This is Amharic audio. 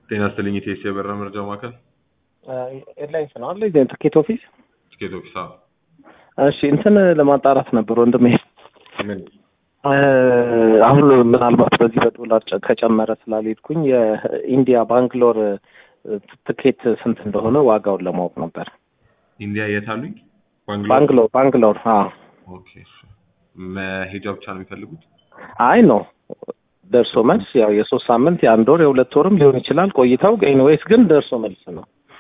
ጤና ይስጥልኝ ኢቴስ የበረራ መረጃ ማዕከል ኤርላይንስ ነው አለ ትኬት ኦፊስ። ትኬት ኦፊስ። አዎ። እሺ እንትን ለማጣራት ነበር ወንድሜ። ምን አሁን ምናልባት በዚህ በዶላር ጨ- ከጨመረ ስላልሄድኩኝ የኢንዲያ ባንግሎር ትኬት ስንት እንደሆነ ዋጋውን ለማወቅ ነበር። ኢንዲያ የት አሉኝ? ባንግሎር። ባንግሎር ባንግሎር። አዎ ኦኬ። እሺ። መሄጃ ብቻ ነው የሚፈልጉት? አይ ነው ደርሶ መልስ ያው የሶስት ሳምንት የአንድ ወር የሁለት ወርም ሊሆን ይችላል ቆይታው። ኤኒዌይስ ግን ደርሶ መልስ ነው።